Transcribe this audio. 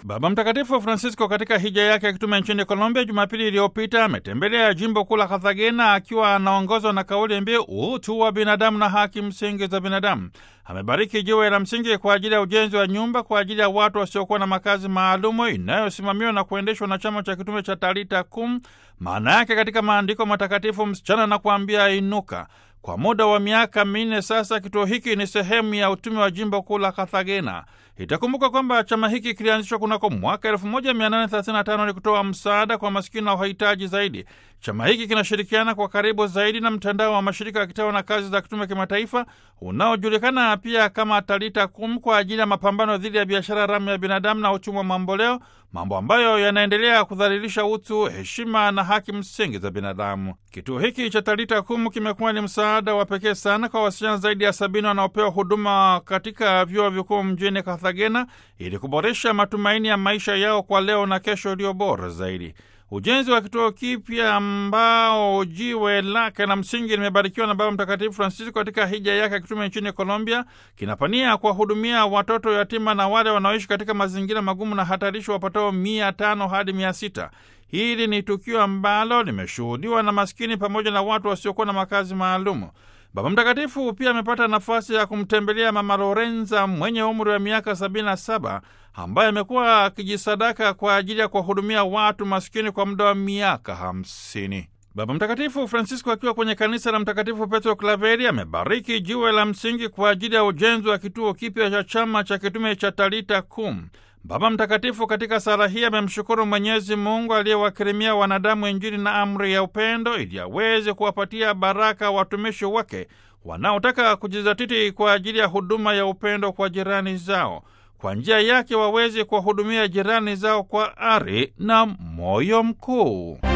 Baba Mtakatifu Francisco katika hija yake ya kitume nchini Colombia Jumapili iliyopita ametembelea jimbo kuu la Cartagena akiwa anaongozwa na kauli mbiu utu wa binadamu na haki msingi za binadamu. Amebariki jiwe la msingi kwa ajili ya ujenzi wa nyumba kwa ajili ya watu wasiokuwa na makazi maalumu inayosimamiwa na kuendeshwa na chama cha kitume cha Talita Kum, maana yake katika maandiko matakatifu msichana na kuambia inuka. Kwa muda wa miaka minne sasa, kituo hiki ni sehemu ya utume wa jimbo kuu la Cartagena. Itakumbuka kwamba chama hiki kilianzishwa kunako mwaka 1835 ni kutoa msaada kwa masikini na wahitaji zaidi. Chama hiki kinashirikiana kwa karibu zaidi na mtandao wa mashirika ya kitawa na kazi za kitume kimataifa unaojulikana pia kama Talita Kum kwa ajili ya mapambano dhidi ya biashara haramu ya binadamu na uchumi wa mamboleo, mambo ambayo yanaendelea kudhalilisha utu, heshima na haki msingi za binadamu. Kituo hiki cha Talita Kum kimekuwa ni msaada wa pekee sana kwa wasichana zaidi ya sabini wanaopewa huduma katika vyuo vikuu mjini Cartagena ili kuboresha matumaini ya maisha yao kwa leo na kesho iliyo bora zaidi. Ujenzi wa kituo kipya ambao jiwe lake la msingi limebarikiwa na Baba Mtakatifu Francisco katika hija yake ya kitume nchini Colombia kinapania kuwahudumia watoto yatima na wale wanaoishi katika mazingira magumu na hatarishi wapatao mia tano hadi mia sita. Hili ni tukio ambalo limeshuhudiwa na maskini pamoja na watu wasiokuwa na makazi maalumu. Baba Mtakatifu pia amepata nafasi ya kumtembelea Mama Lorenza mwenye umri wa miaka 77 ambaye amekuwa akijisadaka kwa ajili ya kuwahudumia watu maskini kwa muda wa miaka 50. Baba Mtakatifu Francisco akiwa kwenye kanisa la Mtakatifu Petro Klaveri amebariki jiwe la msingi kwa ajili ya ujenzi wa kituo kipya cha chama cha kitume cha Talita Kum. Baba Mtakatifu katika sala hii amemshukuru Mwenyezi Mungu aliyewakirimia wanadamu Injili na amri ya upendo ili aweze kuwapatia baraka watumishi wake wanaotaka kujizatiti kwa ajili ya huduma ya upendo kwa jirani zao. Kwa njia yake waweze kuwahudumia jirani zao kwa ari na moyo mkuu.